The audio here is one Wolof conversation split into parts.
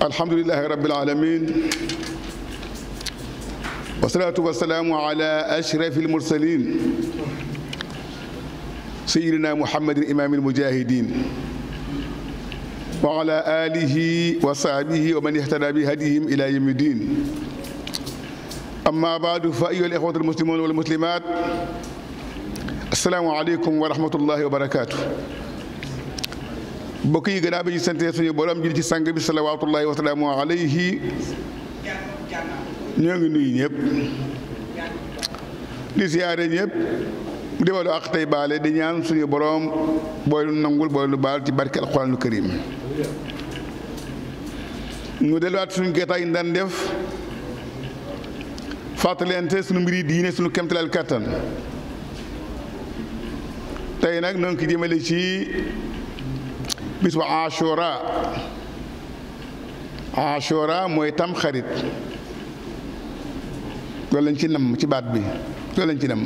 alhamdulilahi rabbil alamin wasalaatu wasalaamu ala ashrafi almursalin sayidina muhammadin imaami almujahidin wa ala alihi wa sahbihi wa man ihtada bi hadihim ila yawmi din amma baadu fa ayyuha al-ikhwatu al-muslimun wal muslimat assalaamu aleykum wa rahmatullahi wa barakaatu mbokk yi gannaaw bi ñu sante suñu borom jël ci sang bi salawaatullahi wa salaamu alayhi ñoo ngi nuyu ñëpp di siyaare ñëpp di walu ak tey baale di ñaan suñu borom booy lu nangul booy lu baal ci barke alquraanul karim ñu delluwaat suñu géetaay yi daan def fàttalente suñu mbiri diine suñu kemtalal kàttan tey nag noo ngi ko jëmale ci bis bu ashura ashura mooy tam xarit loolu lañ ci nam ci baat bi loolu lañ ci nam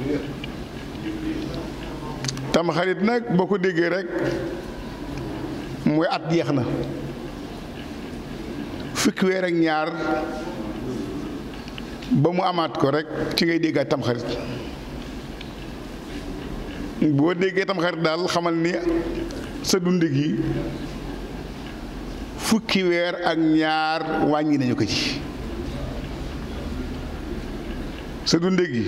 tam xarit nag boo ko déggee rek mooy at jeex na fukki weer ak ñaar ba mu amaat ko rek ci ngay déggaat tam xarit boo déggee tam xarit daal xamal ni sa dund gi fukki weer ak ñaar wàññi nañu ko ci sa dund gi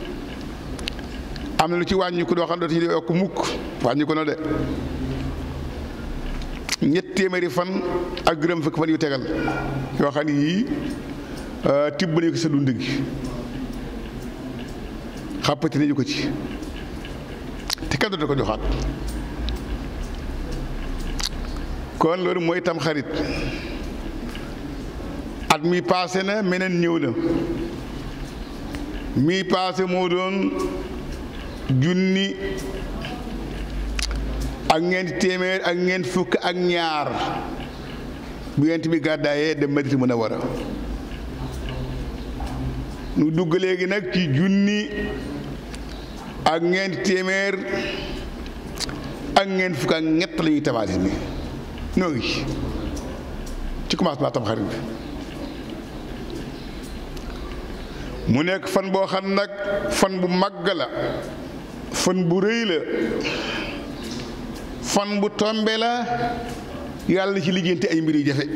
am na lu ci wàññi ko doo xam ne dootu ñu yokk mukk wàññi ko na de ñett téeméeri fan ak juróom fukki fan yu tegal yoo xam ne yii tibb nañu ko sa dund gi xàppati nañu ko ci te kenn dootu ko joxaat kon loolu mooy tam xarit at mi paase na meneen ñëw na mi paase moo doon junni ak ñeenti téeméer ak ñeent fukk ak ñaar bu yent bi gàddaayee dem Madina Munawara nu dugg léegi nag ci junni ak ñeenti téeméer ak ñeent fukk ak ñett la ñuy tabaati ni noo ngi ci commencement tam xarit bi mu nekk fan boo xam nag fan bu màgg la fan bu rëy la fan bu tombe la yàlla ci lijjanti ay mbir yu jafe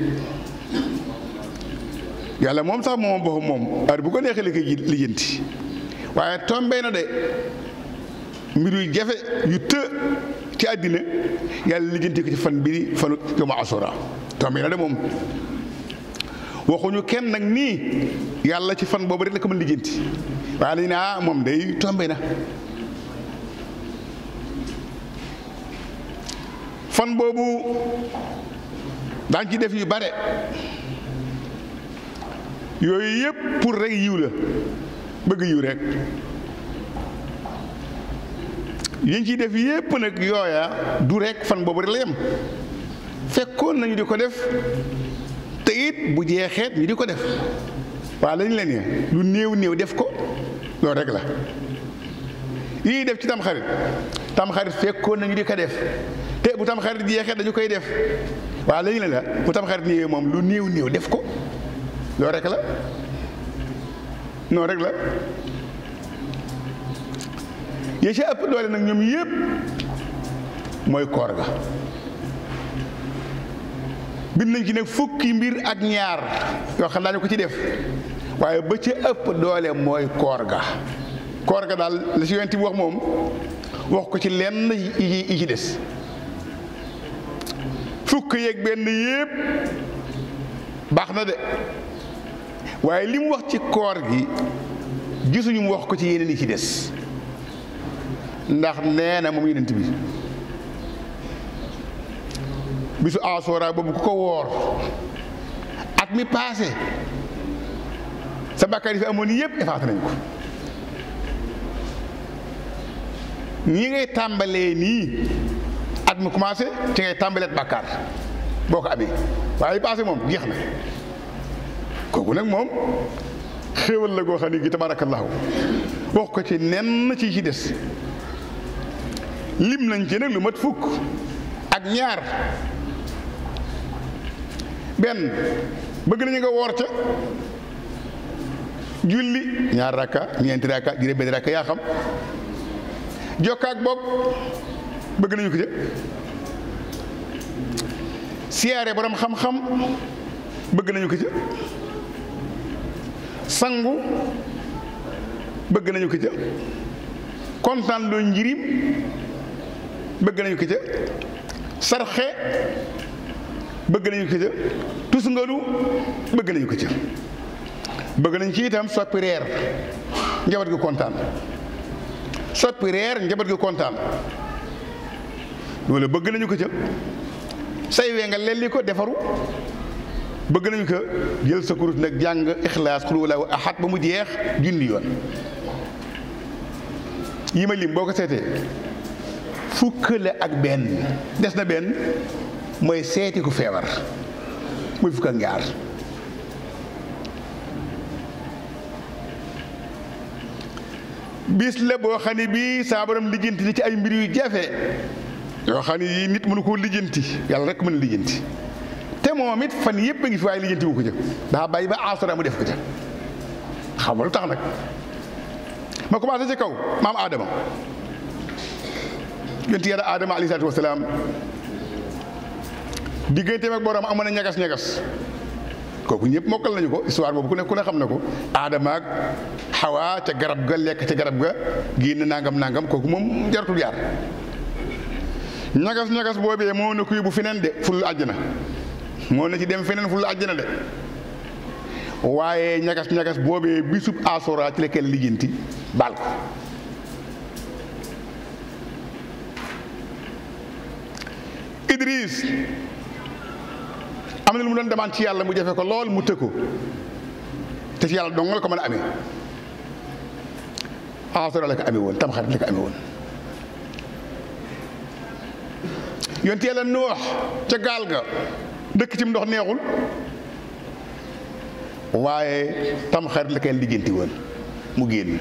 yàlla moom sax moom boppam moom heure bu ko neexee la koy lijjanti waaye tombe na de mbir yu jafe yu të ci àddina yàlla lijjanti ko ci fan bi fanu yawma asura tombe na de moom waxuñu kenn nag nii yàlla ci fan boobu rek la ko mën lijjanti waaye dañu ne ah moom day tombe na fan boobu daañ ci def yu bare yooyu yëpp pour rek yiw la bëgg yiw rek yiñ ciy def yëpp nag yooya du rek fan boobu rek la yem fekkoon nañu di ko def te it bu jeexeet ñu di ko def waaw lañ leen ne lu néew néew def ko loolu rek la yii def ci tamxarit tamxarit fekkoon nañu di ko def te bu tamxarit jeexeet dañu koy def waaw lañ leen la bu tamxarit ñëwee moom lu néew néew def ko loolu rek la noonu rek la yi ci ëpp doole nag ñoom yépp mooy koor ga bind nañ ci nag fukki mbir ak ñaar yoo xam daañu ko ci def waaye ba ca ëpp doole mooy koor ga koor ga daal la ci yonent bi wax moom wax ko ci lenn yi ci des fukk yeeg benn yépp baax na de waaye li mu wax ci koor gi gisuñu mu wax ko ci yeneen yi ci des ndax nee na moom yonent bi bisu asora boobu ku ko woor at mi paase sa bàkkaar yi fi amoon yëpp effacé nañ ko ñi ngay tàmbalee nii at mi commencé ci ngay tàmbaleet bàkkaar boo ko amee waaye paase moom jeex na kooku nag moom xéewal la goo xam ne gi tabaarakallaahu wax ko ci nenn ci ci des lim nañ ci nag lu mat fukk ak ñaar benn bëgg nañu nga woor ca julli ñaar rakka ñeenti rakka juróom benn rakka yaa xam jokkaak bokk bëgg nañu ko ca siyaare borom xam-xam bëgg nañu ko ca sangu bëgg nañu ko ca kontaan loo njirim bëgg nañu ko ca sarxe bëgg nañu ko ca tusngalu bëgg nañu ko ca bëgg nañ ci itam soppi reer njaboot gi kontaan soppi reer njaboot gi kontaan loolu bëgg nañu ko ca say wee nga lelli ko defaru bëgg nañu ko jël sa kurus nag jàng ixlaas xul walaahu ahad ba mu jeex junni yoon yi ma lim boo ko seetee fukk la ak benn des na benn mooy seeti ku feebar muy fukk ak ñaar bis la boo xam ne bii saa borom lijjanti ni ci ay mbir yu jafe yoo xam ne yii nit mënu koo lijjanti yàlla rek mën a lijjanti te moom it fan yëpp a ngi fi waaye lijjanti wu ko ca daa bàyyi ba asura mu def ko ca xam nga lu tax nag ma commencé ci kaw maam Adama yonent yàlla Adama alayhi salaatu wasalaam digganteem ak borom amoon na ñagas-ñagas kooku ñëpp mokkal nañu ko histoire boobu ku ne ku ne xam na ko Adama ak Hawa ca garab ga lekk ca garab ga génn nangam nangam kooku moom jaratul yaar ñagas-ñagas boobee moo na ko yóbbu feneen de ful àjjana moo na ci dem feneen ful àjjana de waaye ñagas-ñagas boobee bisub asora ci la kenn lijjanti baal ko Idris am na lu mu doon demande ci yàlla mu jafe ko lool mu tëkku te ci yàlla dong la ko mën a amee asora la ko amee woon tamxarit la ko amee woon yonent yàlla noox ca gaal ga dëkk ci ndox neexul waaye tamxarit la koy lijjanti woon mu génn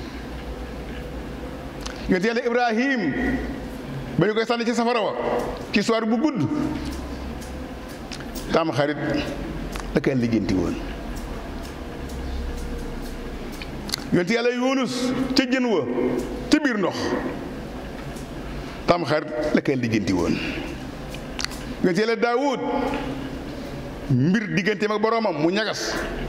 yonent yàlla ibrahim ba ñu koy sànni ci safara wa ci soir bu gudd tamxarit la koy lijjanti woon yonent yàlla yunus ca jën wa ca biir ndox tamxarit la koy lijjanti woon yonent yàlla daawud mbir digganteem ak boroomam mu ñagas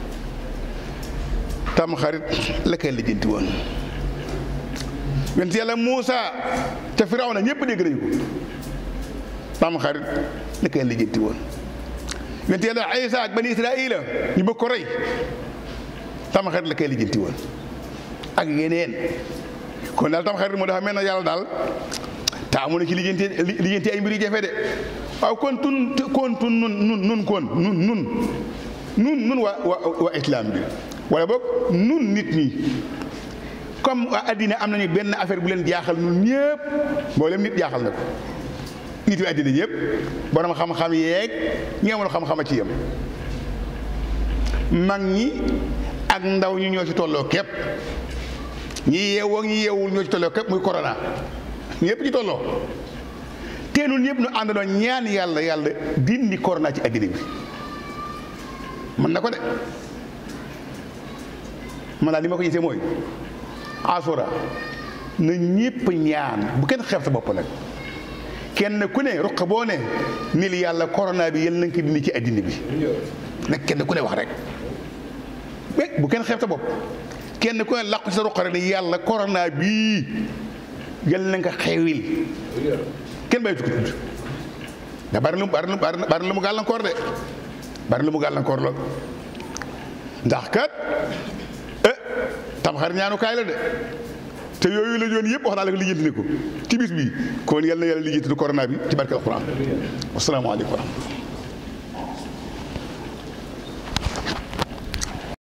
tamxarit la koy lijjanti woon yonent yàlla Muusa ca Firawna ñëpp dégg nañu ko tamxarit la koy lijjanti woon yonent yàlla Isa ak bani Israila ñu bëgg ko rey tamxarit la koy lijjanti woon ak yeneen kon daal tamxarit moo dafa mel na yàlla daal taamu na ci lijjanti lijjanti ay mbir yu jafe de waaw kon tun kon tun nun nun nun kon nun nun nun nun waa waa waa islam bi wala boog nun nit ñi comme waa addina am nañu benn affaire bu leen jaaxal nun ñëpp mboolem nit jaaxal na ko nit yi addina ñëpp borom xam-xam yeeg ñi amul xam-xama ci yem mag ñi ak ndaw ñi ñoo ci tolloo képp ñi yeewoo ñi yeewul ñoo ci tolloo képp muy corona ñëpp ci tolloo te nun ñëpp nu àndandoo ñaan yàlla yàlla dindi corona ci addina bi mën na ko de man daal li ma ko gisee mooy asura na ñëpp ñaan bu kenn xeeb sa bopp nag kenn ku ne ruq boo ne ni li yàlla corona bi yal na ko dindi ci addina bi nag kenn ku ne wax rek mais bu kenn xeeb sa bopp kenn ku ne làqu ci sa ruq rek ne yàlla corona bii yal na nga xewil kenn bàyyi tukki tudd da bari lu bari lu bari lu mu gàllankoor de bari lu mu gàllankoor la ndax kat eh tamxarit ñaanukaay la de te yooyu la yoon yëpp wax naa la ko lijjanti ne ko ci bis bi kon yal na yàlla lijjanti du corona bi ci barke alquran wasalaamaaleykum wa rahmatulah